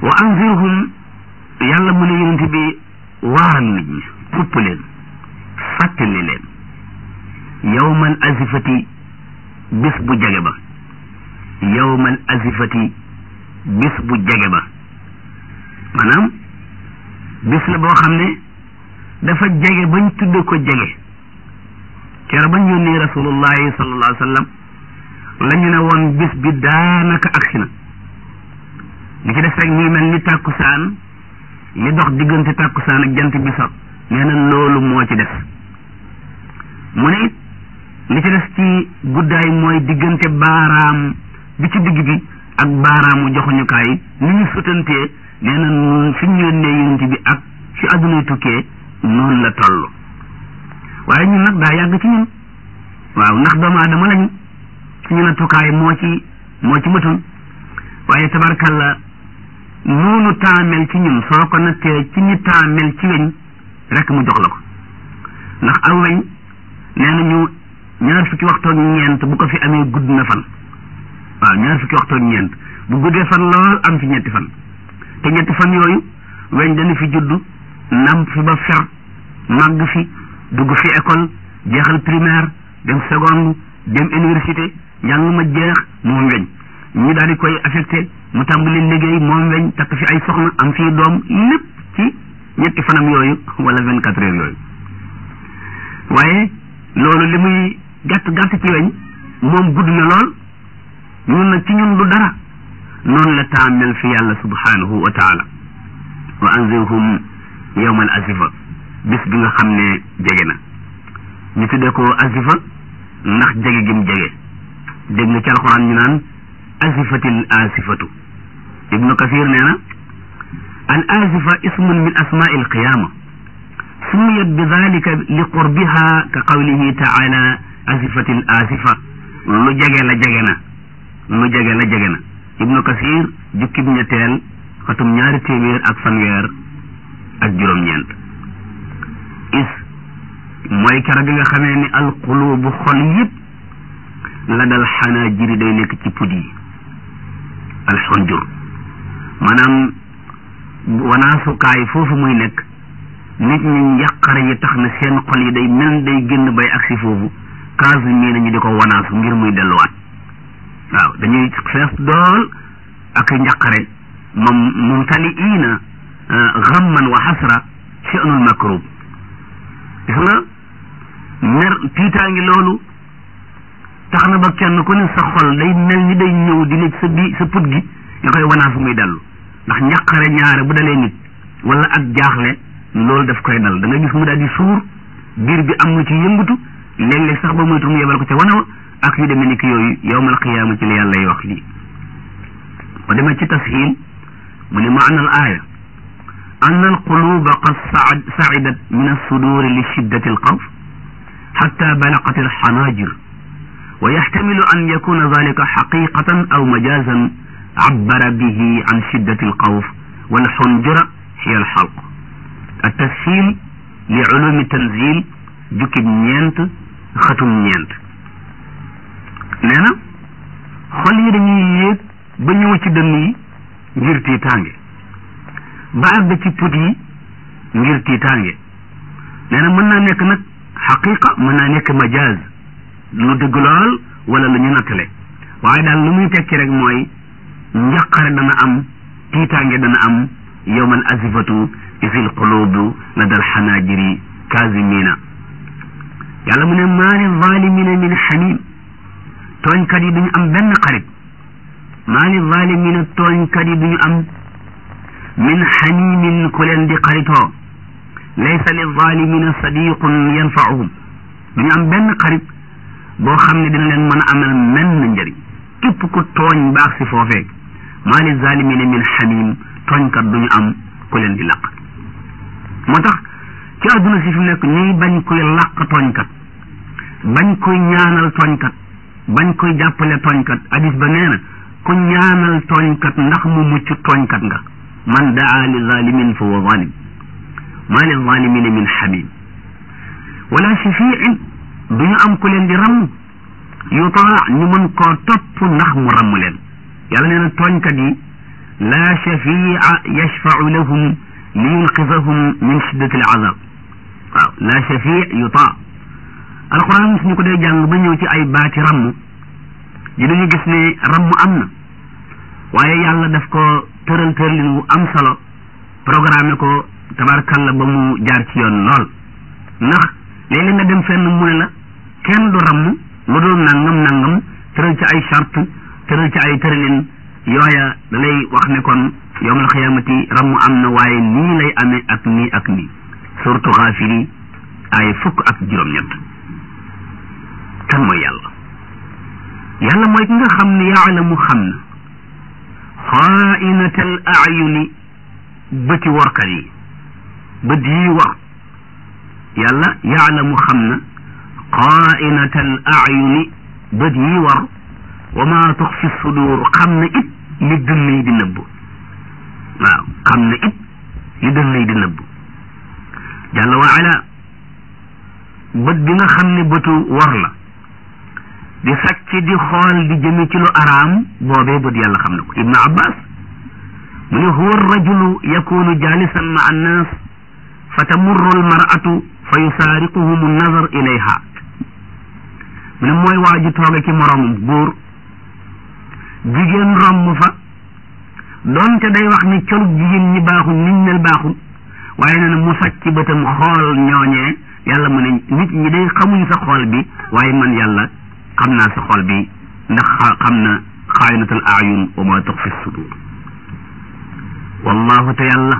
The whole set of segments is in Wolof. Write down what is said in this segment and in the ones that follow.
wa anzirhum yàlla mu ne yonent bi waaral nit ñi xupp leen fàttali leen yawmal azifati bis bu jege ba yawmal azifati bis bu jege ba maanaam bis la boo xam ne dafa jege bañ tudde ko jege kero bañ yónnee rasulullahi sallallahu alayhi wa sallam la ñu ne woon bis bi daanaka agsi na li ci def rek muy mel ni tàkkusaan li dox diggante tàkkusaan ak jant bi so nee na loolu moo ci def mu ne it li ci def ci guddaay mooy diggante baaraam bi ci digg bi ak baaraamu joxuñukaay ni ñu sutantee nee na fi ñu yónnee yonent bi ak fi adduna tukkee noonu la toll waaye ñun nag daa yàgg ci ñun waaw ndax doomu aadama lañu suñu nattukaay moo ci moo ci matul waaye tabarkalla noonu taamel ci ñun soo ko nattee ci ni taamel ci weñ rek mu jox la ko ndax aw weñ nee nañu ñaar fukki waxtoog ñeent bu ko fi amee gudd na fan waaw ñaar fukki waxtoog ñeent bu guddee fan lool am fi ñetti fan te ñetti fan yooyu weñ dana fi judd namp fi ba fer màgg fi dugg fi école jeexal primaire dem seconde dem université njàng ma jeex moom weñ ñu daal di koy affecté mu tàmbali liggéey moom weñ takk fi ay soxna am fii doom lépp ci ñetti fanam yooyu wala vingt quatre heures yooyu waaye loolu li muy gàtt gàtt ci weñ moom gudd na lool ñun nag ci ñun du dara noonu la taamel fi yàlla subhanahu wa taala wa anzirhum yawma al azifa bis bi nga xam ne jege na ñu tuddee ko azifa ndax jege gim jege dégg nga ci alxuraan ñu naan azifatil asifatu ibnu kasir nee na al azifa ismun min asmaai alqiyama sumiyat bi dalika li qurbiha ka qawlihi taala azifatil asifa lu jege la jege na lu jege la jege na ibnu kasir jukkib ñetteel xatum ñaari téeméer ak fanweer ak juróom-ñeent is mooy kara bi nga xamee ni alqulubu xol yëpp la dal xanaa jiri day nekk ci pud yi alxunjur maanaam wanaasukaay foofu muy nekk nit ñi njàqare yi tax na seen xol yi day mel day génn bay agsi foofu kaasu mii nañu di ko wanaasu ngir muy delluwaat waaw dañuy fees dool ak njàqare moom mumtaliina gamman wa xasra sha'nul makrub gis nga mer tiitaangi loolu tax na ba kenn ku ne sa xol day mel ni day ñëw di nekk sa bi sa put gi nga koy wanaasu muy dellu ndax njàqare ñaare bu dalee nit wala ak jaaxle loolu daf koy dal da nga gis mu daal di suur biir bi am na ci yëngatu léeg-léeg sax ba moytu mu yebal ko ca wanawa ak yu demee ni ki yooyu yowmal qiyaama ci la yàlla y wax lii ba demee ci tasxiil mu ne maana al aaya an al quluba qad sacidat min alsuduri li shiddati alxawf xatta balaqat alxanaajir wa yaxtamilu an yakuna dalika xaqiqatan aw majazan عبر به عن شدة الخوف والحنجرة هي الحلق التسهيل لعلوم التنزيل جكب نينت ختم نينت نانا xol yi dañuy yéeg ba ñëw ci dënn yi ngir tiitaange ba àgg ci put yi ngir tiitaange nee na mën naa nekk nag xaqiqa mën naa nekk majaaz lu dëgg lool wala lu ñu nattale waaye daal lu muy tekki rek mooy njaqare dana am tiitaange dana am yowmal azifatu isil qulubu la dal xanaajiri kaazimina yàlla mu ne maa li zalimina min xamim tooñkat yi duñu am benn xarit maa li zalimina tooñkat yi duñu am min xamimin ku leen di xaritoo laysa li zalimina sadiqun yanfaahum duñu am benn xarit boo xam ne dina leen mën a amal menn njëriñ képp ku tooñ baax si foofee maa li zalimina min xamim tooñkat duñu am ku leen di laq moo tax ci àdduna si fi nekk ñuy bañ koy laq tooñkat bañ koy ñaanal tooñkat bañ koy jàppale tooñkat hadis ba nee na ku ñaanal tooñkat ndax mu mucc tooñkat nga man daa li zalimin fa huwa zalim maa li zalimina min xamim wala shafiin duñu am ku leen di ramm yutaa ñu mën koo topp ndax mu ramm leen yàlla nee na tooñkat yi laa shafia yashfau lahum li yunqidahum min shiddati alazab waaw laa shafii yutaa alquran suñu ko dee jàng ba ñëw ci ay baati ramm yi dañu gis ne ramm am na waaye yàlla daf ko tëral tëralin wu am solo programme ko tabarkalla ba mu jaar ci yoon lool ndax léeg-léeg nga dem fenn mu ne la kenn du ramm lu dul nangam nangam tëral ci ay charte tëral ci ay tëralin yooya da lay wax ne kon yowmal xiyaamati ramm am na waaye nii lay amee ak nii ak nii surtout xaafiri ay fukk ak juróom-ñett kan mooy yàlla yàlla mooy ki nga xam ne yaalamu xam na xaainatal ayuni bëti workat yi bët yi war yàlla yaalamu xam na xaainatal ayuni bët yi war wa ma tux fi sudur xam na it li dënn yi di nëbb waaw xam na it li dënn yi di nëbb jàlla wa ala bët bi nga xam ne bëtu war la di sàcc di xool di jëme ci lu araam boobee bët yàlla xam na ko ibnu abbas mu ne huwa rajulu yakunu jalisan ma annas fa tamurru almar'atu fa yusaariquhum an-nazar ilayha mu ne mooy waa ji tooge ci moroomam góor jigéen romb fa doonte day wax ni colub jigéen ñi baaxul niñ mel baaxul waaye nee na mu sàcc bëtam xool ñooñee yàlla mu ne nit ñi day xamuñ sa xool bi waaye man yàlla xam naa sa xool bi ndax xam na xaayinatul ayun wa ma tux fi sudur wallahu te yàlla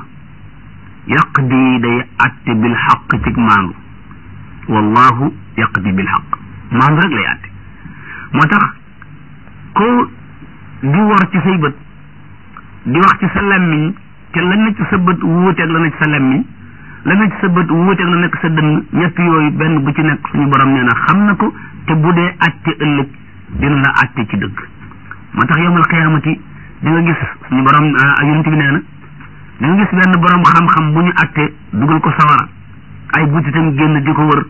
yaqdi day atte bil xaq cig maandu wallahu yaqdi bil xaq maandu rek lay atte moo tax ko di wor ci say bët di wax ci sa lammiñ te la nekk sa bët wuuteeg la nekk sa lammiñ la nekk sa bët wuuteeg la nekk sa dënn ñett yooyu benn bu ci nekk suñu borom nee na xam na ko te bu dee atte ëllëg dina la atte ci dëgg moo tax yowmal xiyaamati di nga gis suñu borom yonent bi nee na di nga gis benn borom xam-xam bu ñu atte dugal ko sawara ay butitam génn di ko wër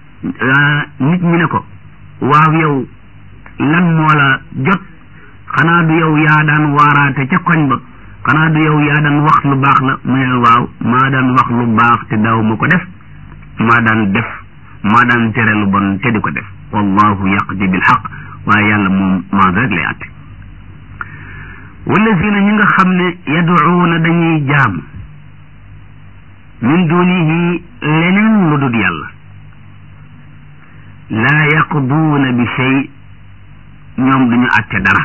nit ñi ne ko waaw yow lan moo la jot xanaa du yow yaa daan waaraate ca koñ ba xanaa du yow yaa daan wax lu baax la mu ne waaw maa daan wax lu baax te daaw ma ko def maa daan def maa daan tere lu bon te di ko def wallahu yaqdi bil xaq waaye yàlla moom maandu rek lay atte wallazina ñi nga xam ne yaduuna dañuy jaam min dunihi leneen lu dul yàlla laa yaqduuna bi shay ñoom duñu atte dara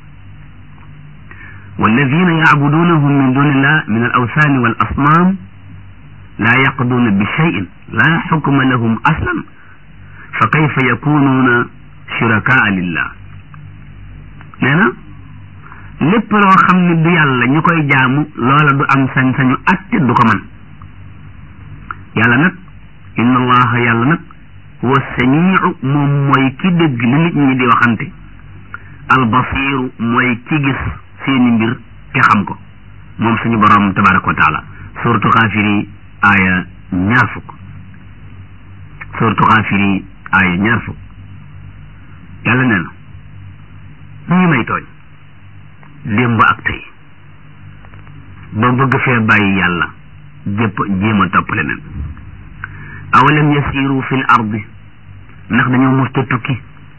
والذين يعبدونهم من دون الله من الأوثان والأصنام لا يقضون بشيء لا حكم لهم أصلا فكيف يكونون شركاء لله نانا lépp loo xam ne du yàlla ñu koy jaamu loola du am sañ-sañu atte du ko man yàlla nag inna allaha yàlla nag huwa samiu moom mooy ki dégg li nit ñi di waxante albasiru mooy ki gis seeni mbir te xam ko moom suñu borom tabaraka wa taala suratu xaafiri aaya ñaar fukk suratu xaafiri aaya ñaar fukk yàlla nee na ñi may tooñ démb ak tey ba bëgg fee bàyyi yàlla jëpp jéem a topp leneen awalam yasiru fi l ardi ndax dañoo musta tukki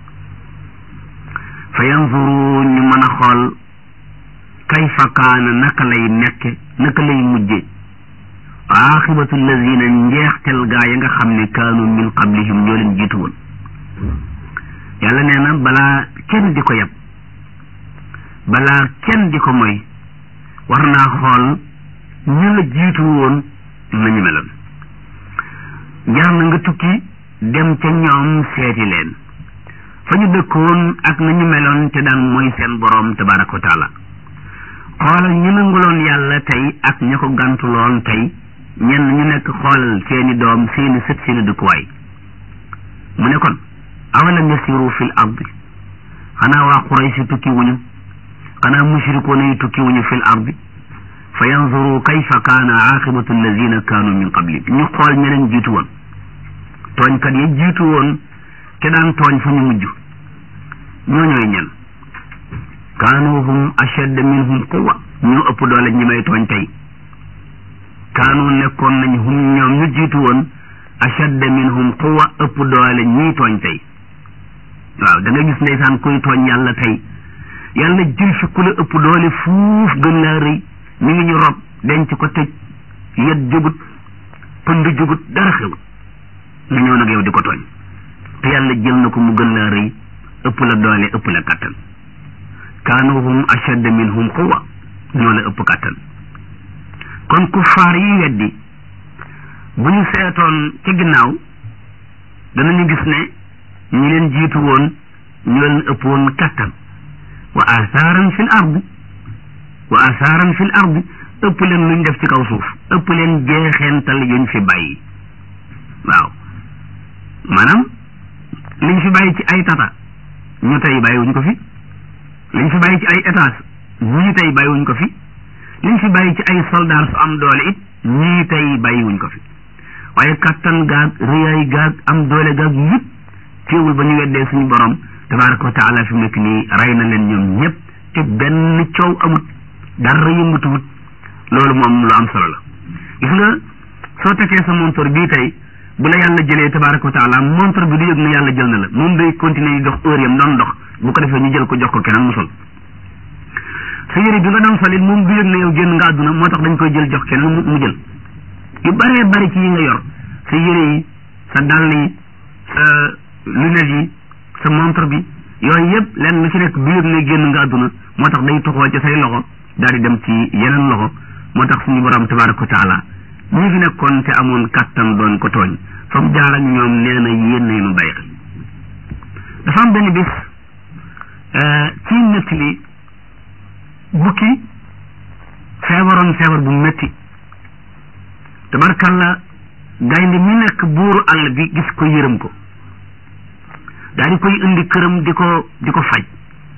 fa yanzuru ñu mën a xool kayfa kaana naka lay nekke naka lay mujje aaxibatu lazina njeextel gaa ya nga xam ne kaanu min qablihim ñoo leen jiitu woon yàlla nee na balaa kenn di ko yab balaa kenn di ko moy war naa xool ñu la jiitu woon nañu meloon jar na nga tukki dem ca ñoom seeti leen fa ñu dëkkoon ak nañu meloon te daan mooy seen boroom tabaraka wa taala xoolal ñu nanguloon yàlla tey ak ña ko gàntuloon tey ñenn ñu nekk xoolal seeni doom seeni sët seeni dëkkuwaay mu ne kon awalam yasiru fil ardi xanaa waa Quraysh tukki wuñu xanaa mushrikoona yi tukki wuñu fil ardi fa yanzuru kayfa kaana aqibatu alladina kaanu min qabli ñu xool ñeneen jiitu woon tooñkat ya jiitu woon te daan tooñ fu ñu mujj ñoo ñooy ñen kaanu hum ashadda minhum quwa ñoo ëpp doole ñi may tooñ tey kaanu nekkoon nañ hum ñoom ñu jiitu woon ashadda minhum quwa ëpp doole ñii tooñ tey waaw da nga gis ndeysaan kuy tooñ yàlla tey yàlla jël fi ku la ëpp doole fuuf gën laa rëy mi ngi ñu rob denc ko tëj yet jugut pënd jugut dara xewut nga ñëw nag yow di ko tooñ te yàlla jël na ko mu gën laa rëy ëpp la doole ëpp la kattan kaanu hum ashadda minhum quwa ñoo la ëpp kattan kon kuffaar yi weddi bu ñu seetoon ci ginnaaw danañu gis ne ñi leen jiitu woon ñoo leen ëpp woon kattan wa asaaran fil ardi wa asaaran fil ardi ëpp leen luñ def ci kaw suuf ëpp leen jeexeental yuñ fi bàyyi waaw maanaam liñ fi bàyyi ci ay tata ñu tey bàyyiwuñ ko fi liñ fi bàyyi ci ay étage ñii tey bàyyiwuñ ko fi liñ fi bàyyi ci ay soldat su am doole it ñii tey bàyyiwuñ ko fi waaye kattan gaag riyaay gaag am doole gaag yëpp teewul ba ñu weddee suñu borom tabaraka wa taala fi mu nekk nii rey na leen ñoom ñëpp te benn coow amut dara yëngatuwut loolu moom lu am solo la gis nga soo tekkee sa montor bii tey bu la yàlla jëlee tabaraka wa taala montor bi du yëg ne yàlla jël na la moom day continuer di dox heure yam doon dox bu ko defee ñu jël ko jox ko keneen mu sol sa yére bi nga doon solit moom du yëg ne yow génn nga àdduna moo tax dañ koy jël jox keneen mu jël yu baree bari ci yi nga yor sa yére yi sa dàll yi sa lunette yi sa montre bi yooyu yëpp lenn lu ci nekk du yëg ne génn nga àdduna moo tax day toxoo ci say loxo daal di dem ci yeneen loxo moo tax suñu borom tabaraka wa taala ñi fi nekkoon te amoon kàttan doon ko tooñ fa mu jaar ak ñoom nee na yéen nañu bàyyi xel dafa am benn bis ci nett li bukki feebaroon feebar bu métti tabarkalla gaynde mi nekk buuru àll bi gis ko yërëm ko daal di koy indi këram di ko di ko faj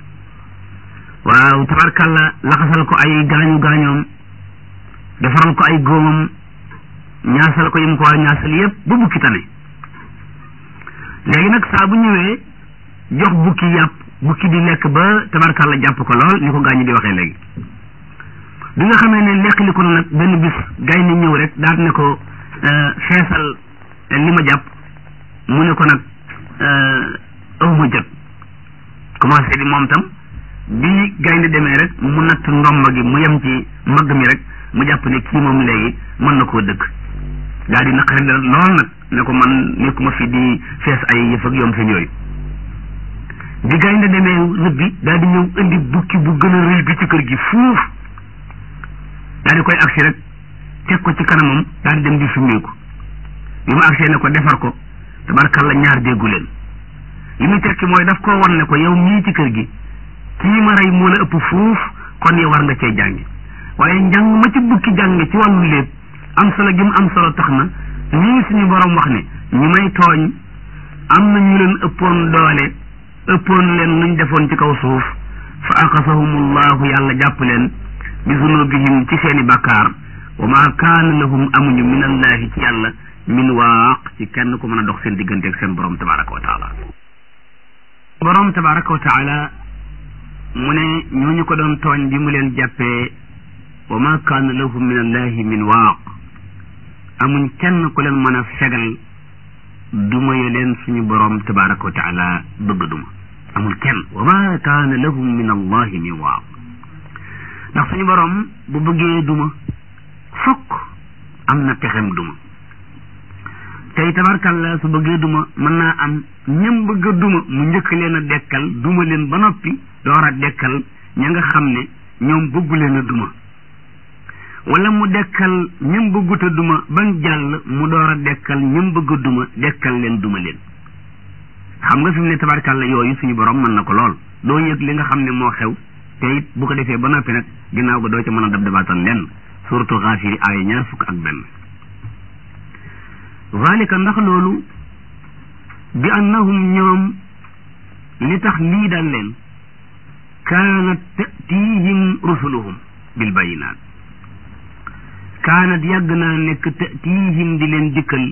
waaw tabarkalla laxasal ko ay gaañu gaañoom defaral ko ay góomam ñaasal ko yim ko war ñaasal yépp ba bukki tane léegi nag saa bu ñëwee jox bukki yàpp bukki di lekk ba tabarkalla jàpp ko lool ni ko gaañu di waxee léegi bi nga xamee ne lekkali ko nag benn bis gaay ni ñëw rek daal ne ko feesal li ma jàpp mu ne ko nag aw ma jot commencé di moom tam bi gaynde demee rek mu natt ndomba gi mu yem ci magg mi rek mu jàpp ne kii moom léegi mën na koo dëkk daal di naqari lool nag ne ko man nekkuma fi di fees ay yëf ak yoom seen yooyu bi gaynde demee rëbbi daal di ñëw indi bukki bu gën a rëy bi ci kër gi fuuf daal di koy agsi rek teg ko ci kanamam daal di dem di summeeku bi mu agsee ne ko defar ko tabarkalla ñaar déggu leen li muy tekki mooy daf koo wan ne ko yow mii ci kër gi kii ma rey moo la ëpp fuuf kon yow war nga cee jàngi waaye njàng ma ci bukki jànge ci wàllu léeb am solo gi mu am solo tax na ñii suñu borom wax ne ñi may tooñ am na ñu leen ëppoon doole ëppoon leen luñ defoon ci kaw suuf fa aqasahumullahu yàlla jàpp leen bi zunubihim ci seeni bakkaar wa ma kaana lahum amuñu min allahi ci yàlla min waaq ci kenn ku mën a dox seen diggante ak seen borom tabaraka wa taala borom tabaraka wa taala mu ne ñooñu ko doon tooñ bi mu leen jàppee wa ma kaana lahum min allahi min waaq amuñ kenn ku leen mën a fegal duma ye leen suñu borom tabaraka wa taala bëgg duma amul kenn wa ma kaana lahum min allahi min waaq ndax suñu borom bu bëggee duma fokk am na pexem duma tey tabarkalla su bëggee duma mën naa am ñëm bëgg a duma mu njëkk leen a dekkal duma leen ba noppi door a dekkal ña nga xam ne ñoom bëggu leen a duma wala mu dekkal ñëm bëggut a duma bañ jàll mu door a dekkal ñëm bëgg a duma dekkal leen duma leen xam nga fi mu ne tabarkalla yooyu suñu borom mën na ko lool doo yëg li nga xam ne moo xew te it bu ko defee ba noppi nag ginnaaw ga doo ca mën a dab dabaatal lenn suratu xaafiri aaya ñaar fukk ak benn zalika ndax loolu bi annahum ñoom li tax lii dal leen kaanat tatihim rusuluhum bil bayinaat kaanat yàgg naa nekk tatihim di leen dikkal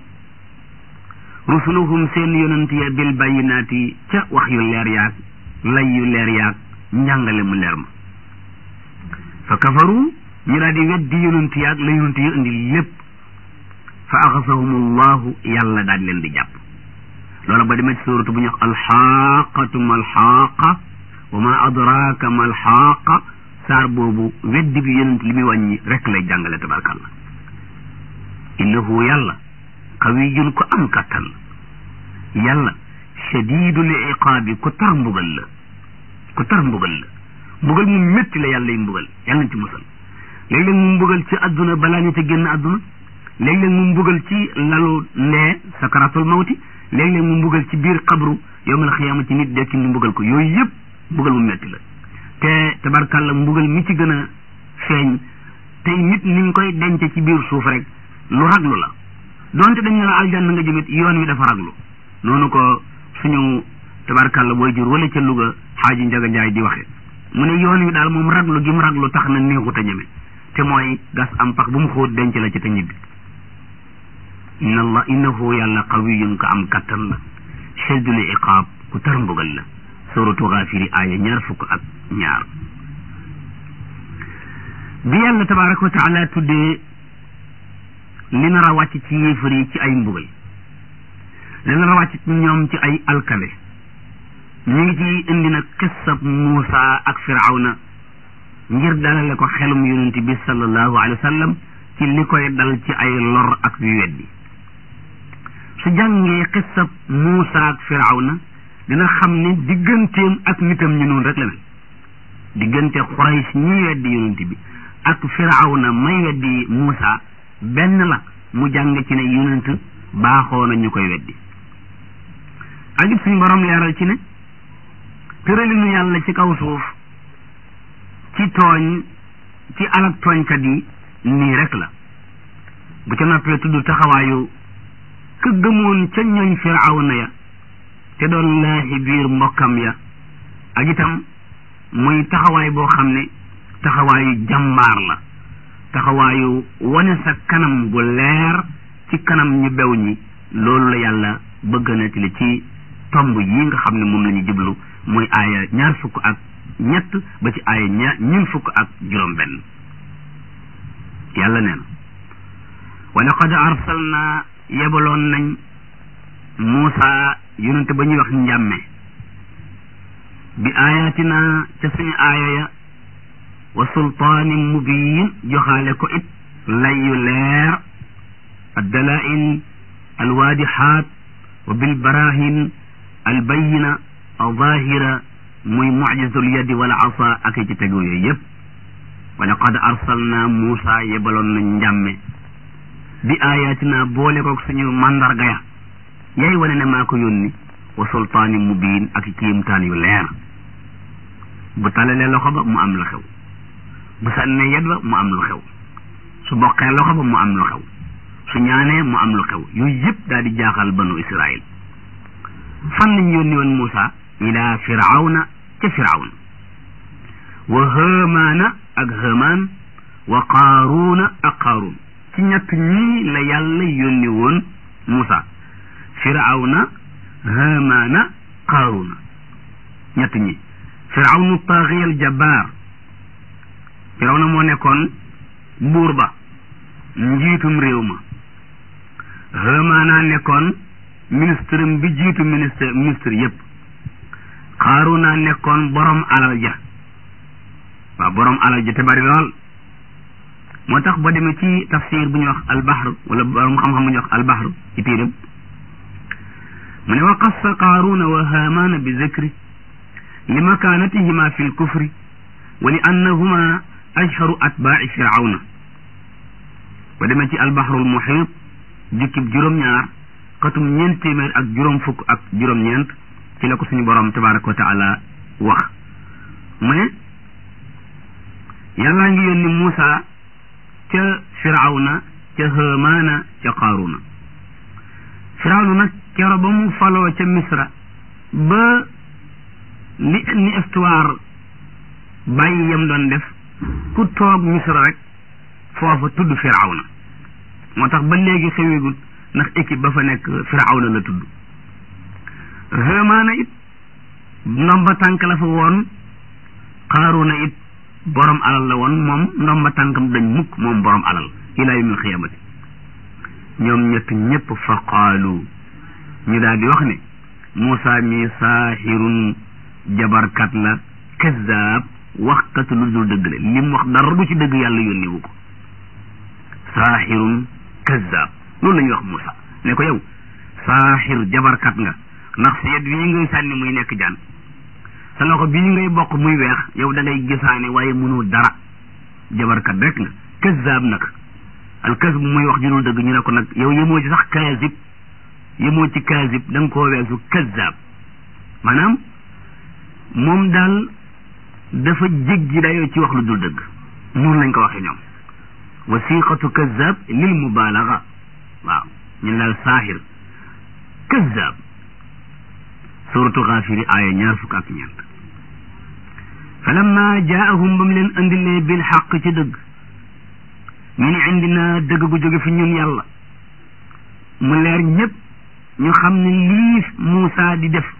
rusuluhum seen yonent ya bil bayinaati ca wax yu leer yaag lay yu leer yaag njàngale mu leer ma fa kafaru ñu daal di weddi yonent yaag la yonent yi indi lépp fa axasahum allahu yàlla daal leen di jàpp loola ba demee ci suuratu bu ñu wax alxaqatu ma alxaqa wa ma adraka ma alxaqa saar boobu weddi bi yonent li muy wàññi rek lay jàngale tabarkàllah innahu yàlla qawiyun ko am kattan la yàlla shadidul iqaabi ku tar mbugal la ku tar mbugal la mbugal mu métti la yàlla yi mbugal yàlla nañ ci musal léeg-léeg mu mbugal ci adduna balaa ñu te génn adduna léeg-léeg mu mbugal ci lalu ndee sakaratul mawti léeg-léeg mu mbugal ci biir xabru yowmal xiyaama ci nit dekki mu mbugal ko yooyu yëpp mbugal mu métti la te tabarkàlla mbugal mi ci gën a feeñ tey nit ni nga koy denc ci biir suuf rek lu raglu la donte dañ ne la aljanna nga jëmit yoon wi dafa raglu noonu ko suñu tabarkàlla booy jur wala ca Louga xaaji Njaga Njaay di waxe mu ne yoon wi daal moom raglu gi mu raglu tax na neexut a ñeme te mooy gas am pax bu mu xóot denc la ci te ñibbi inna allah innahu yàlla qawiyun ko am kattan la shadidul iqaab ku tar mbugal la suratu Gaafiri aaya ñaar fukk ak ñaar bi yàlla tabaraka wa taala tuddee li nar a wàcc ci yéefar yi ci ay mbugal li nar a wàcc ci ñoom ci ay alkale ñu ngi ci indi nag xissab Muusa ak Firawna ngir dalale ko xelum yonent bi sallallahu alayhi wa sallam ci li koy dal ci ay lor ak yu weddi su jàngee xissab Muusa ak Firawna dina xam ne digganteem ak nitam ñu noonu rek la mel diggante Quraysh ñi weddi yonent bi ak Firawna may weddi Muusa benn la mu jàng ci ne yonent baaxoo na ñu koy weddi ak it suñu borom leeral ci ne tëralinu yàlla ci kaw suuf ci tooñ ci alak tooñkat yi nii rek la bu ca noppee tudd taxawaayu ka gëmoon ca ñooñ firawna ya te doon laaxi biir mbokkam ya ak itam muy taxawaay boo xam ne taxawaayu jàmbaar la taxawaayu wane sa kanam gu leer ci kanam ñu bew ñi loolu la yàlla bëgg na ci li ci tomb yi nga xam ne moom la ñu jublu muy aaya ñaar fukk ak ñett ba ci aaya ñaar ñun fukk ak juróom benn yàlla nee na wa laqad arsalna yebaloon nañ Muusa yonente ba ñuy wax njàmme bi aayatina ca suñu aaya ya wa sultaanin mubiin joxaale ko it lay yu leer addalail alwaadixaat wa bilbarahin albayina alzahira muy mucjisatul yadi wal asa ak ci tegu yooyu yëpp wa laqad arsalna Muusa yebaloon nañ njàmme bi ayatina boole koog suñu mandarga ya yay wane ne maa ko yónni wa sultaani mubiin ak kiimtaan yu leer bu talalee loxo ba mu am lu xew bu sànnee yet ba mu am lu xew su boqee loxo ba mu am lu xew su ñaanee mu am lu xew yooyu yëpp daal di jaaxal banu Israil fan lañ yónni woon Muusa ila firawna ca firawna wa hamaana ak hamaan wa qaaruuna ak qaaruun ci ñett ñii la yàlla yónni woon Muusa firawna hamaana qaaruuna ñett ñi firawnu taaxiyal jabbaar firawna moo nekkoon buur ba njiitum réew ma hamaana nekkoon ministre bi jiitu ministre ministre yépp xaaruna nekkoon borom alal ja waaw borom alal ja te bari lool moo tax boo demee ci tafsir bu ñuy wax albahr wala borom xam-xam bu ñuy wax albahr ci téeram mu ne wa qassa qaaruna wa haamaana bi zikri li makaanatihima fi lkufri wa li annahuma ashharu atbaaci firawna boo demee ci albahrul muhiit jukkib juróom-ñaar xatum ñeent téeméer ak juróom fukk ak juróom-ñeent ci la ko suñu borom tabaraka wa taala wax mu ne yàllaa ngi yónni Muusa ca firawna ca hamaana ca qaaruna firawna nag kero ba mu faloo ca misra ba li ni histoire bàyyi yam doon def ku toog misra rek foofa tudd firawna moo tax ba léegi xeweegul ndax équipe ba fa nekk firawna la tudd hamaana it ndomba tànk la fa woon qaaruna it borom alal la woon moom ndomba tànkam dañ mukk moom borom alal ila yawmil xiyaamati ñoom ñett ñëpp fa qaalu ñu daal di wax ne Moussa mi saaxirun jabarkat la kazaab waxkat lu dul dëgg la li mu wax dara du ci dëgg yàlla yónni wu ko saaxirun kazaab loolu la ñuy wax Moussa ne ko yow saaxir jabarkat nga ndax seet bii ngay sànni muy nekk jaan sa loxo bii ngay bokk muy weex yow da ngay gisaane waaye mënoo dara jabarkat rek nga kazaab nag al kasb muy wax ju dul dëgg ñu ne ko nag yow yemoo ci sax kaazib yemoo ci kaazib da nga koo weesu kazaab maanaam moom daal dafa jéggi dayoo ci wax lu dul dëgg noonu lañ ko waxee ñoom wasiqatu kazaab lil mubaalaga waaw ñun daal saaxir kazaab suratu xaafiri aaya ñaar fukk ak ñeent falamma jaahum ba mu leen andilee bil xaq ci dëgg min indina dëgg gu jóge fi ñun yàlla mu leer ñëpp ñu xam ne lii Muusa di def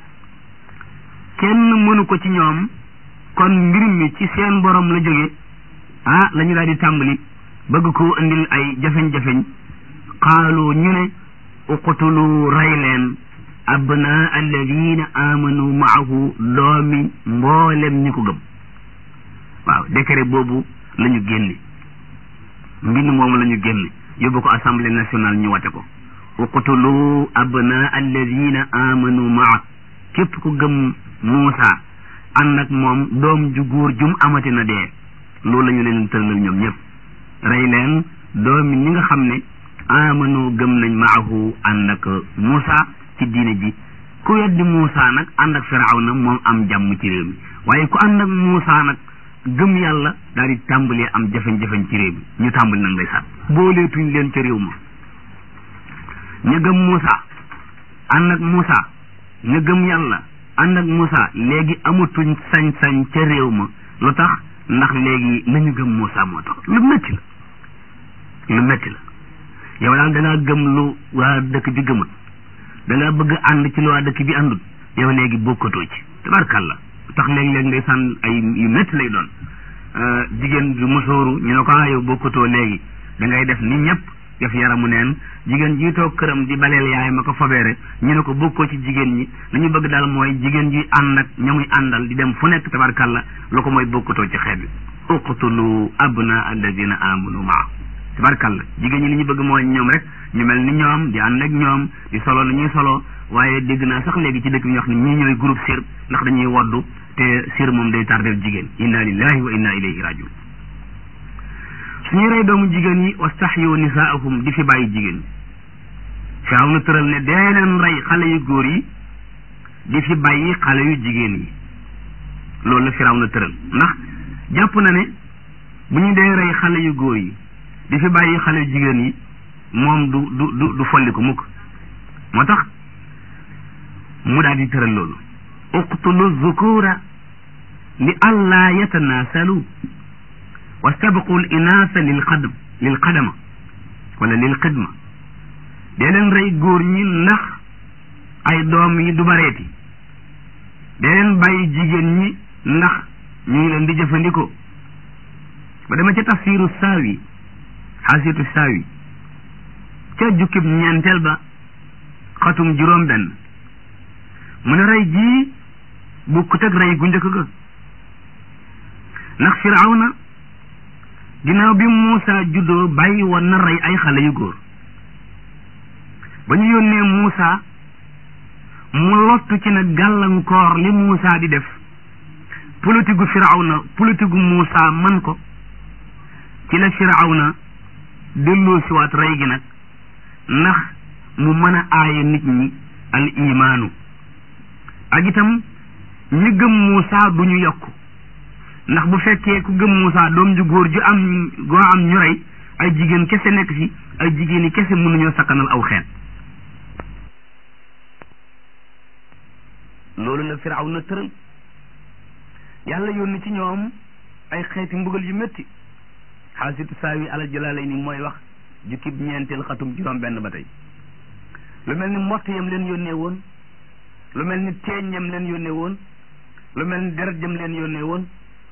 kenn mënu ko ci ñoom kon mbir mi ci seen borom la jóge ah la ñu daal di tàmbali bëgg koo indil ay jafeñ-jafeñ qaalu ñu ne uqtulu rey leen abna alladina amanu maahu doomi mboolem ñi ko gëm waaw décret boobu la ñu génne mbind moomu la ñu génne yóbbu ko assemblée nationale ñu wate ko uqtulu abna alladina amanu maa képp ku gëm Muusa ànd ak moom doom ju góor jum amati na dee loolu la ñu leen tëralal ñoom ñëpp rey leen doomi ñi nga xam ne amanu gëm nañ maahu ànd ak Muusa ci diine ji ku weddi Muusa nag ànd ak Firawna moom am jàmm ci réew mi waaye ku ànd ak Muusa nag gëm yàlla daal di tàmbalee am jafeñ-jafeñ ci réew mi ñu tàmbali nag lay sat booleetuñ leen ca réew ma ñu gëm Muusa ànd ak Muusa ñu gëm yàlla ànd ak Muusa léegi amatuñ sañ-sañ ca réew ma lu tax ndax léegi la ñu gëm Muusa moo tax lu metti la lu metti la yow daal da ngaa gëm lu waa dëkk bi gëmut da ngaa bëgg ànd ci lu waa dëkk bi àndut yow léegi bokkatoo ci tabarkàlla tax léeg-léeg ngay sànn ay yu métti lay doon jigéen du musóoru ñu ne ko ah yow bokkatoo léegi da ngay def ni ñëpp def yaramu neen jigéen ji toog këram di baleel yaay ma ko fobeere ñu ne ko bokkoo ci jigéen ñi li ñu bëgg daal mooy jigéen ji ànd ak ña muy àndal di dem fu nekk tabarkàlla lu ko mooy bokkatoo ci xeet bi uqtulu abna alladina amanu maa tabarkàlla jigéen ñi li ñu bëgg mooy ñoom rek ñu mel ni ñoom di ànd ak ñoom di solo ni ñuy solo waaye dégg naa sax léegi ci dëkk bi ñu wax ne ñii ñooy groupe sir ndax dañuy woddu te sir moom day tardel jigéen inna lillahi wa inna ilayhi rajiun suñu rey doomu jigéen yi wastahyu nisaahum di fi bàyyi jigéen firaw na tëral ne dee leen rey xale yu góor yi di fi bàyyi xale yu jigéen yi loolu la firaw na tëral ndax jàpp na ne bu ñu dee rey xale yu góor yi di fi bàyyi xale yu jigéen yi moom du du du du folli ko mukk moo tax mu daal di tëral loolu uqtulu zukura li allaa yatanaasalu wastabqu l inaasa lil qadam lil qadama wala lil xidma dee leen rey góor ñi ndax ay doom yi du bareeti dee leen bàyyi jigéen ñi ndax ñu ngi leen di jëfandikoo ba dama ca tafsiru saawi xaasitu saawi ca jukkib ñeenteel ba xatum juróom benn mu ne rey jii bukkut ak rey gu njëkk ga ndax firawna ginnaaw bi Muusa juddoo bàyyi woon na rey ay xale yu góor ba ñu yónnee Muusa mu lottu ci nag gàllankoor li Muusa di def politique gu firawna politique gu Muusa man ko ci la firawna delloo siwaat rey gi nag ndax mu mën a aaye nit ñi al imaanu ak itam ñi gëm Muusa du ñu yokk ndax bu fekkee ku gëm Muusa doom ju góor ju am goo am ñu rey ay jigéen kese nekk fi ay jigéen yi kese mënuñoo sakkanal aw xeet loolu la firaw na tëral yàlla yónni ci ñoom ay xeeti mbugal yu métti xaasitu saawi alal jalaalay ni mooy wax jukkib ñeenteel xatum juróom benn ba tey lu mel ni mbott yam leen yónnee woon lu mel ni teeñ yam leen yónnee woon lu mel ni deret jam leen yónnee woon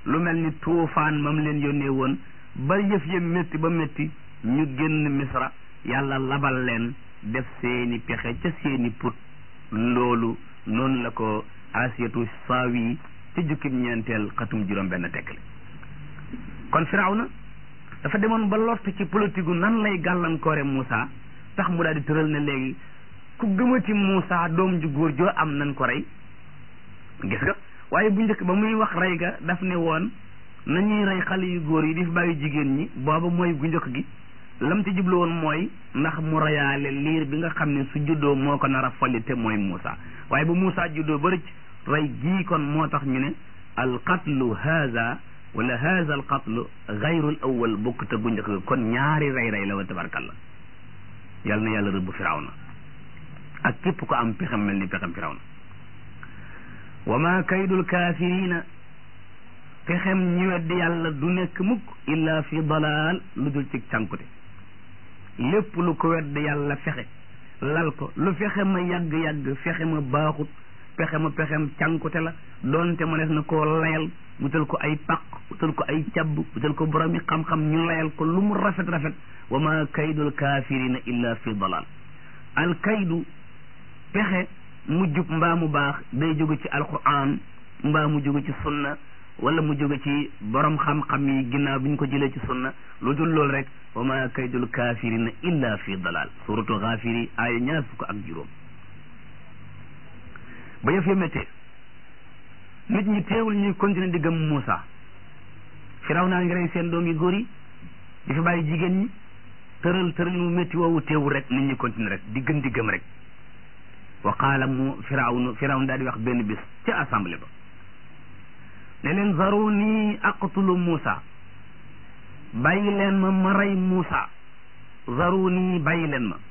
lu mel ni tuufaan mam leen yónnee woon ba yëf ya métti ba métti ñu génn misra yàlla labal leen def seeni pexe ca seeni put loolu noonu la ko asiyatu saawi ci jukkim ñeenteel xatum juróom benn tekkale kon firawna dafa demoon ba lott ci politique gu nan lay gàllankoore Moussa tax mu daal di tëral ne léegi ku gëmati Moussa doom ju góor joo am nan ko rey gis nga waaye bu njëkk ba muy wax rey ga daf ne woon nañuy rey xale yu góor yi di fi bàyyi jigéen ñi booba mooy gu njëkk gi lam ci jublu woon mooy ndax mu reyaale liir bi nga xam ne su juddoo moo ko nar a folli te mooy Moussa waaye ba Moussa juddoo ba rëcc rey gii kon moo tax ñu ne al qatlu haza wala haza al qatlu gayrul awal bokk te gu njëkk ga kon ñaari rey rey la wa tabarkalla yal na yàlla rëbb firawna ak képp ko am pexem mel ni pexem firawna wa ma kaydul kaafirina pexem ñi weddi yàlla du nekk mukk illa fi dalaal lu dul ci cànkute lépp lu ko weddi yàlla fexe lal ko lu fexe ma yàgg-yàgg fexe ma baaxut pexe ma pexem cànkute la doonte ma des na koo layal wutal ko ay paq wutal ko ay cabb wutal ko boromi xam-xam ñu layal ko lu mu rafet rafet wa ma kaydul kaafirina illa fi dalal al kaydu pexe mu jub mbaa mu baax day jóge ci alquran mbaa mu jóge ci sunna wala mu jóge ci borom xam-xam yi ginnaaw bi ñu ko jëlee ci sunna lu dul loolu rek wa ma kaydul kaafirina illa fi dalal suratu xaafiri aaya ñaar fukk ak juróom ba yëf ya méttee nit ñi teewul ñuy continuer di gëm Moussa firaw naa ngi rey seen doom yi góor yi di fi bàyyi jigéen ñi tëral tëral mu métti woowu teewul rek nit ñi continuer rek di gën di gëm rek wa qaala mu firawnu firawn daal di wax benn bis ca assemblée ba ne leen zaruni aqtulu Moussa bàyyi leen ma ma rey Moussa zaruni bàyyi leen ma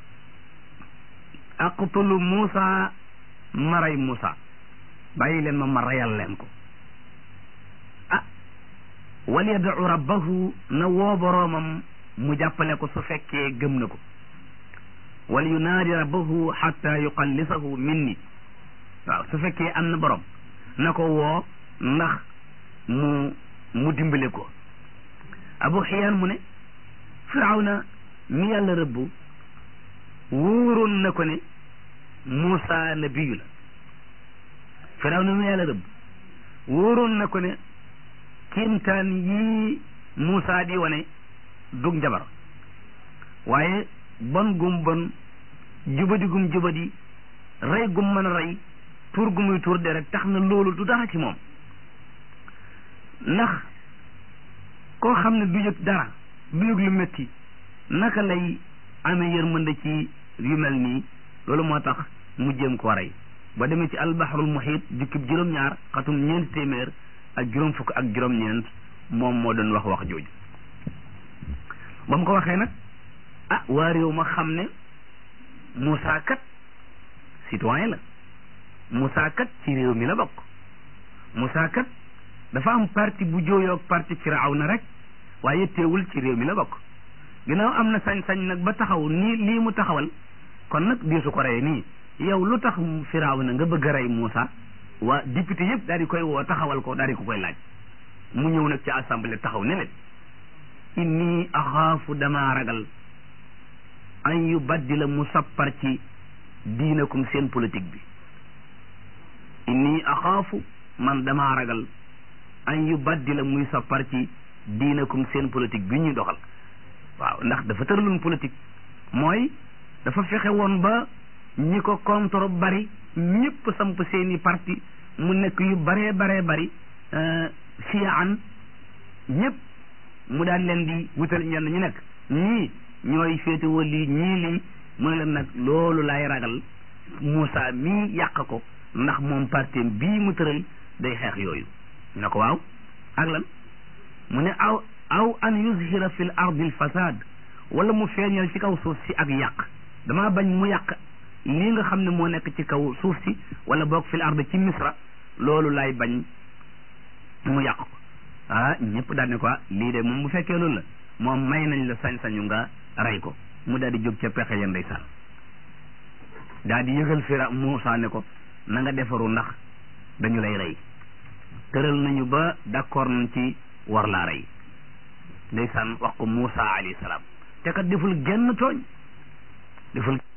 aqtulu Moussa ma rey Moussa bàyyi leen ma ma reyal leen ko ah wal yad'u rabbahu na woo boroomam mu jàppale ko su fekkee gëm na ko wal yunaadi rabbahu xatta yuqallisahu minni waaw su fekkee am na borom na ko woo ndax mu mu dimbale ko abu xiyaan mu ne firawna mi yàlla rëbbu wóoroon na ko ne Muusa nabiyu la firawna mi yàlla rëbbu wóoroon na ko ne kiimtaan yii Muusa di wane dug njabar waaye bon gum bon jubadi gum jubadi rey gum mën a rey tuur gu muy tuur de rek tax na loolu du dara ci moom ndax koo xam ne du yëg dara du yëg lu métti naka lay amee yërmande ci yu mel nii loolu moo tax mu jéem koo rey ba demee ci albahrul muhit jukkib juróom-ñaar xatum ñeent téeméer ak juróom fukk ak juróom-ñeent moom moo doon wax wax jooju ba mu ko waxee nag ah waa réew ma xam ne Moussa kat citoyen la Moussa kat ci réew mi la bokk Moussa kat dafa am parti bu jooyoog parti Firawna rek waaye teewul ci réew mi la bokk ginnaaw am na sañ-sañ nag ba taxaw nii lii mu taxawal kon nag diisu ko rey nii yow lu tax Firawna nga bëgg a rey Moussa waa député yëpp daal di koy woo taxawal ko daal di ko koy laaj mu ñëw nag ci assemblée taxaw ne leen inni axaafu damaa ragal an yu baddila mu sappar ci diinakum seen politique bi inni axaafu man damaa ragal an yu baddila muy sappar ci diinakum seen politique bi ñuy doxal waaw ndax dafa tëraloon politique mooy dafa fexe woon ba ñi ko contre bari ñëpp samp seeni parti mu nekk yu baree baree bari siyaan ñëpp mu daan leen di wutal ñenn ñu nekk ñii ñooy féetewoo lii ñii lii mu ne leen nag loolu lay ragal Moussa mii yàq ko ndax moom parti bii mu tëral day xeex yooyu ñu ne ko waaw ak lan mu ne aw aw an yuzhira fil ardi al fasad wala mu feeñal ci kaw suuf si ak yàq damaa bañ mu yàq lii nga xam ne moo nekk ci kaw suuf si wala boog fil ardi ci misra loolu lay bañ mu yàq ko ah ñëpp daal ne ko lii de moom bu fekkee loolu la moom may nañ la sañ-sañu nga rey ko mu daal di jóg ca pexe ya ndeysaan daal di yëgal fira Muusa ne ko na nga defaru ndax dañu lay rey tëral nañu ba d'accord nañ ci war laa rey ndeysaan wax ko Muusa alayhi salaam te kat deful genn tooñ deful